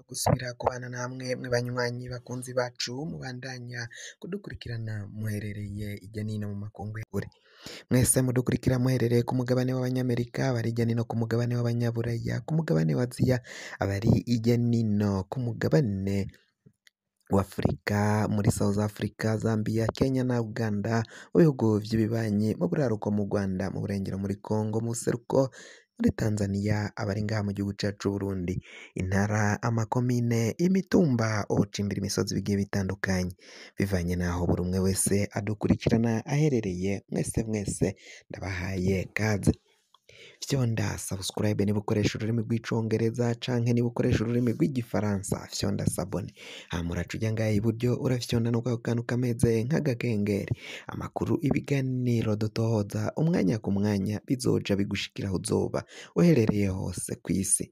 gusubira kubana namwe mwe banywanyi bakunzi bacu mubandanya kudukurikirana muherereye irya nino mu makungu y'ukuri mwese mudukurikira muherereye ku mugabane w'abanyamerika abari irya nino ku mugabane w'abanyaburaya ku mugabane wa aziya abari irya nino ku mugabane w'Afurika muri South Africa, Zambia, Kenya na Uganda mu bihugu vy'ibibanyi mu buraruko mu Rwanda mu burengero muri Congo mu buseruko muri Tanzania abari ngaha mu gihugu cacu Burundi intara amakomine imitumba ubucimbira imisozi bigiye bitandukanye bivanye naho buri umwe wese adukurikirana aherereye mwese mwese ndabahaye kaze fyonda subscribe niba ukoresha ururimi rw'icongereza canke niba ukoresha ururimi rw'igifaransa fyonda sabone hama uraca uja ngaha iburyo urafyonda no kwako kantu kameze nk'agakengeri amakuru ibiganiro dutohoza umwanya ku mwanya bizoja bigushikira aho uzoba uherereye hose kw'isi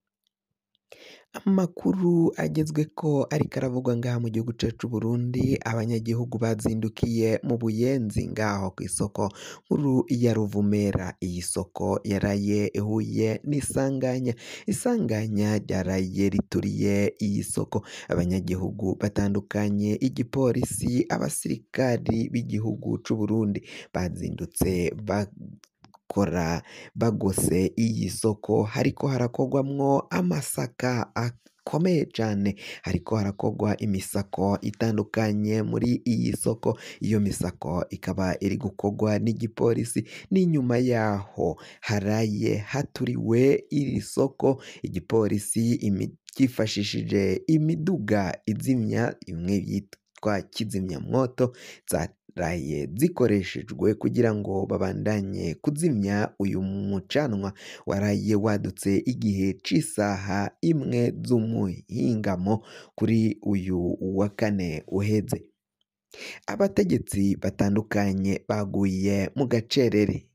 amakuru agezweko ariko aravugwa ngaha mu gihugu cacu Burundi abanyagihugu bazindukiye mu buyenzi ngaho kw'isoko nkuru ya Ruvumera iyi soko yaraye ihuye n'isanganya isanganya ryaraye rituriye iyi soko abanyagihugu batandukanye igipolisi abasirikari b'igihugu c'u Burundi bazindutse bakora bagose iyi soko hariko harakorwamwo amasaka akomeye cane hariko harakorwa imisako itandukanye muri iyi soko iyo misako ikaba iri gukorwa n'igipolisi n'inyuma yaho haraye haturiwe iri soko igipolisi cyifashishije imiduga izimya imwe yitwa kizimyamwoto zaraye zikoreshejwe kugira ngo babandanye kuzimya uyu mucanwa waraye wadutse igihe c'isaha imwe z'umuhingamo kuri uyu wa kane uheze abategetsi batandukanye baguye mu gacerere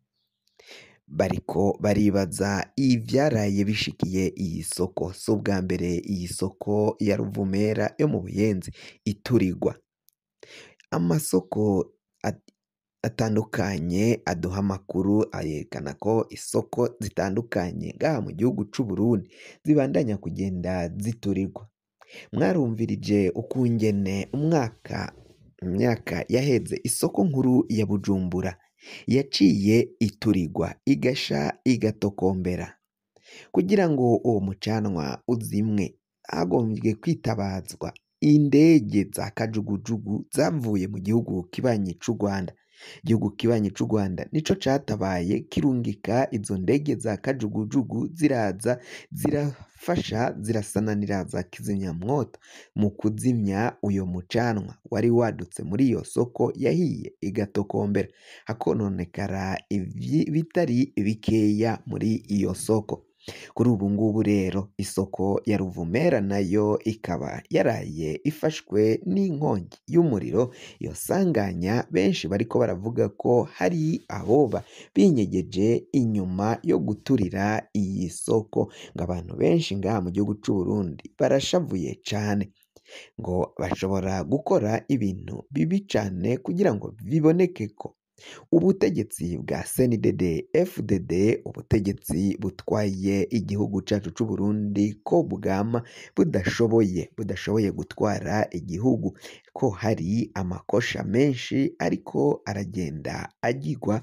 bariko baribaza ivyaraye bishikiye iyi soko si ubwa mbere iyi soko ya Ruvumera yo mu Buyenzi iturirwa amasoko atandukanye aduha amakuru ayerekana ko isoko zitandukanye ngaha mu gihugu c'u Burundi zibandanya kugenda ziturirwa mwarumvirije ukungene umwaka imyaka yaheze isoko nkuru ya Bujumbura yaciye iturirwa igasha igatokombera kugira ngo uwo mucanwa uzimwe hagombye kwitabazwa indege za kajugujugu zavuye mu gihugu kibanyi c'u Rwanda igihugu kibanyi c'u Rwanda nico catabaye kirungika izo ndege za kajugujugu ziraza zirafasha zirasananira za kizimyamwoto mu kuzimya uyo mucanwa wari wadutse muri iyo soko yahiye igatokombera hakononekara ibitari bikeya muri iyo soko kuri ubu ngubu rero isoko ya Ruvumera nayo ikaba yaraye ifashwe n'inkongi y'umuriro iyo sanganya benshi bariko baravuga ko hari ahoba binyegeje inyuma yo guturira iyi soko ngo abantu benshi ngaha mu gihugu c'u Burundi barashavuye cane ngo bashobora gukora ibintu bibi cane kugira ngo biboneke ko ubutegetsi bwa CNDD FDD ubutegetsi butwaye igihugu cacu c'u Burundi ko bwama budashoboye budashoboye gutwara igihugu ko hari amakosha menshi ariko aragenda agirwa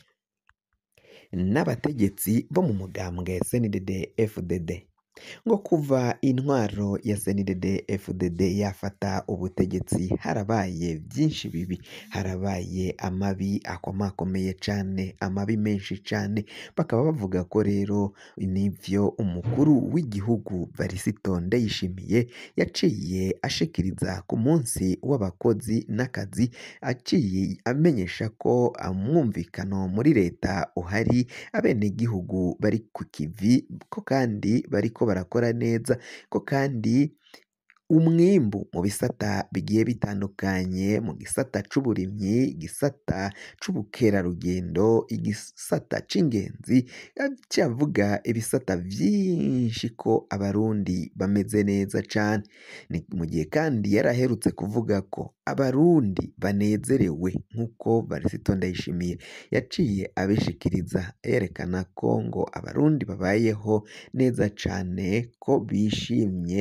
n'abategetsi bo mu mugambwe CNDD FDD ngo kuva intwaro ya CNDD FDD yafata ubutegetsi harabaye byinshi bibi harabaye amabi akomakomeye cane amabi menshi cane bakaba bavuga ko rero nivyo umukuru w'igihugu Varisito Ndayishimiye yaciye ashikiriza ku munsi w'abakozi n'akazi aciye amenyesha ko umwumvikano muri leta uhari abenegihugu bari ku kivi ko kandi bariko barakora neza ko kandi umwimbu mu bisata bigiye bitandukanye mu gisata c'uburimyi igisata c'ubukerarugendo igisata c'ingenzi cavuga ibisata vyinshi ko abarundi bameze neza cane ni mu gihe kandi yaraherutse kuvuga ko abarundi banezerewe nk'uko Varisito Ndayishimiye yaciye abishikiriza yerekana ko ngo abarundi babayeho neza cane ko bishimye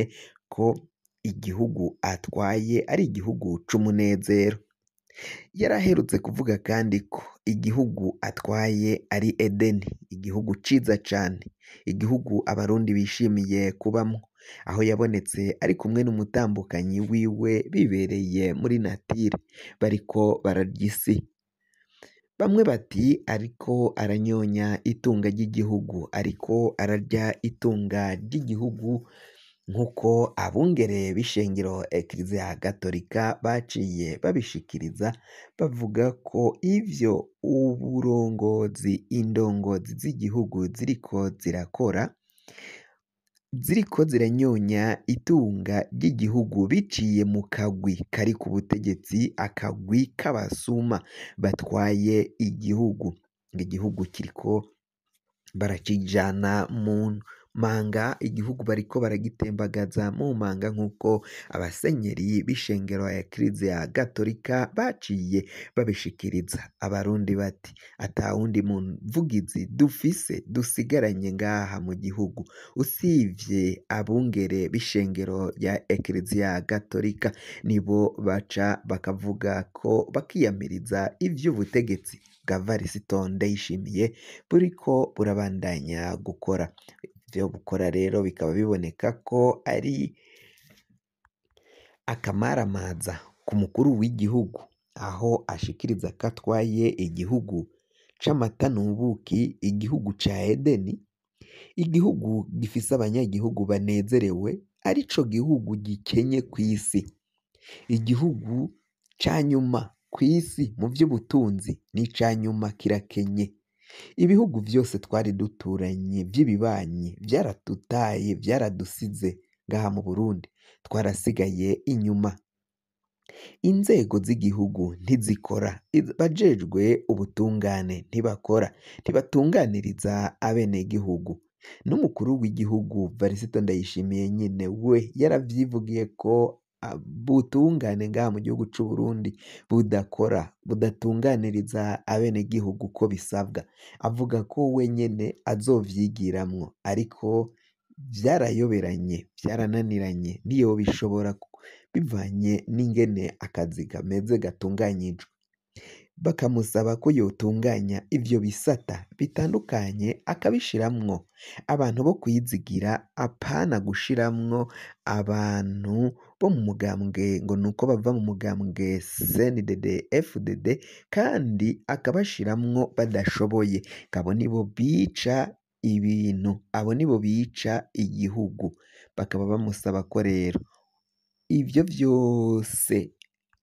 ko igihugu atwaye ari igihugu c'umunezero yari aherutse kuvuga kandi ko igihugu atwaye ari Edeni igihugu ciza cane igihugu abarundi bishimiye kubamwo aho yabonetse ari kumwe n'umutambukanyi wiwe bibereye muri natire bariko bararya isi bamwe bati ariko aranyonya itunga ry'igihugu ariko ararya itunga ry'igihugu nk'uko abungere b'ishengero ekiriziya gatolika baciye babishikiriza bavuga ko ivyo uburongozi indongozi z'igihugu ziriko zirakora ziriko ziranyonya itunga ry'igihugu biciye mu kagwi kari ku butegetsi akagwi k'abasuma batwaye igihugu ngo igihugu kiriko barakijana mu manga igihugu bariko baragitembagaza mu manga nk'uko abasenyeri b'ishengero ya kiriziya gatolika baciye babishikiriza abarundi bati ata wundi muvugizi dufise dusigaranye ngaha mu gihugu usivye abungere b'ishengero rya ekiriziya gatolika nibo baca bakavuga ko bakiyamiriza ivy'ubutegetsi bwa varisito ndayishimiye buriko burabandanya gukora ivyo bukora rero bikaba biboneka ko ari akamaramaza ku mukuru w'igihugu aho ashikiriza ko atwaye igihugu c'amata n'ubuki igihugu ca Edeni igihugu gifise abanyagihugu banezerewe arico gihugu gikenye kw'isi igihugu ca nyuma kw'isi mu vy'ubutunzi n'ica nyuma kirakenye ibihugu vyose twari duturanye vy'ibibanyi vyaradutaye vyaradusize ngaha mu Burundi twarasigaye inyuma inzego z'igihugu ntizikora abajejwe ubutungane ntibakora ntibatunganiriza abenegihugu n'umukuru w'igihugu Varisito Ndayishimiye nyene we yaravyivugiye ko ubutungane ngaha mu gihugu c'u Burundi budakora budatunganiriza abenegihugu uko bisabwa avuga ko we nyene azovyigiramwo ariko vyarayoberanye vyarananiranye ntiyobishobora bivanye n'ingene akazi kameze gatunganyijwe bakamusaba ko yotunganya ivyo bisata bitandukanye akabishiramwo abantu bo kwizigira apana gushiramwo abantu bo mu mugambwe ngo nuko bava mu mugambwe CNDD FDD kandi akabashiramwo badashoboye abo nibo bica ibintu abo nibo bica igihugu bakaba bamusaba ko rero ivyo vyose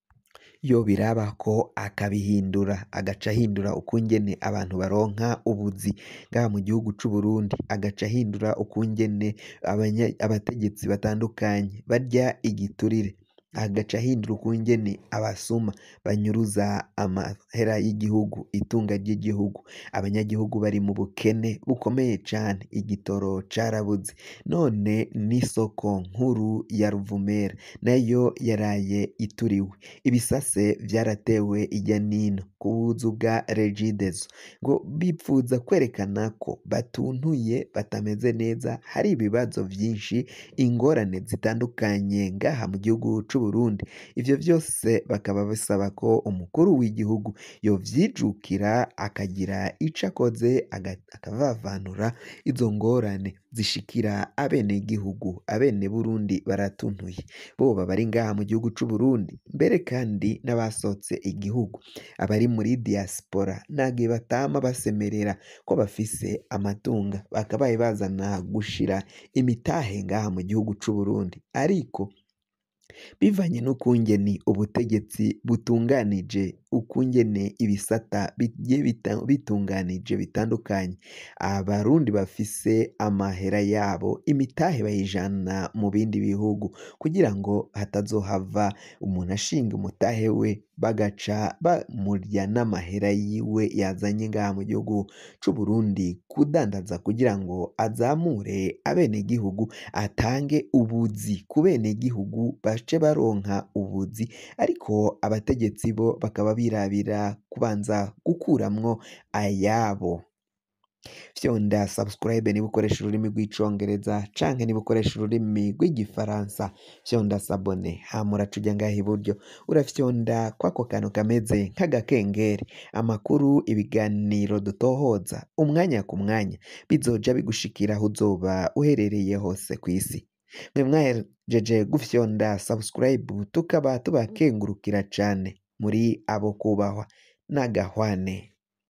yobirabako akabihindura agaca ahindura ukungene abantu baronka ubuzi ngaha mu gihugu c'u Burundi agaca ahindura ukungene abategetsi batandukanye barya igiturire agaca ahindura ukungene abasuma banyuruza amahera y'igihugu itunga ry'igihugu abanyagihugu bari mu bukene bukomeye cane igitoro carabuze none n'isoko nkuru ya Ruvumera nayo yaraye ituriwe ibisase vyaratewe irya nino ku buzu bwa Regideso ngo bipfuza kwerekana ko batuntuye batameze neza hari ibibazo vyinshi ingorane zitandukanye ngaha mu gihugu c'u Burundi ivyo vyose bakaba basaba ko umukuru w'igihugu yovyijukira akagira ico akoze akavavanura izo ngorane zishikira abenegihugu abene Burundi baratuntuye boba bari ngaha mu gihugu c'u Burundi mbere kandi n'abasotse igihugu abari muri diaspora ntagihe batama basemerera ko bafise amatunga bakabaye bazana gushira imitahe ngaha mu gihugu c'u Burundi ariko bivanye n'ukungene ubutegetsi butunganije ukungene ibisata bigiye bitunganije bitandukanye abarundi bafise amahera yabo imitahe bayijana mu bindi bihugu kugira ngo hatazohava umuntu ashinga umutahe we bagaca bamurya n'amahera yiwe yazanye ngaha mu gihugu c'u Burundi kudandaza kugira ngo azamure abenegihugu atange ubuzi ku benegihugu bace baronka ubuzi ariko abategetsi bo bakaba birabira kubanza gukuramwo ayabo fyonda subscribe niba ukoresha ururimi rw'icongereza canke niba ukoresha ururimi rw'igifaransa fyonda sabone hama uraca uja ngaha iburyo urafyonda kwako kantu kameze nk'agakengeri amakuru ibiganiro dutohoza umwanya ku mwanya bizoja bigushikira aho uzoba uherereye hose ku isi mwe mwahejeje gufyonda subscribe tukaba tubakengurukira cane muri abo kubahwa n'agahwane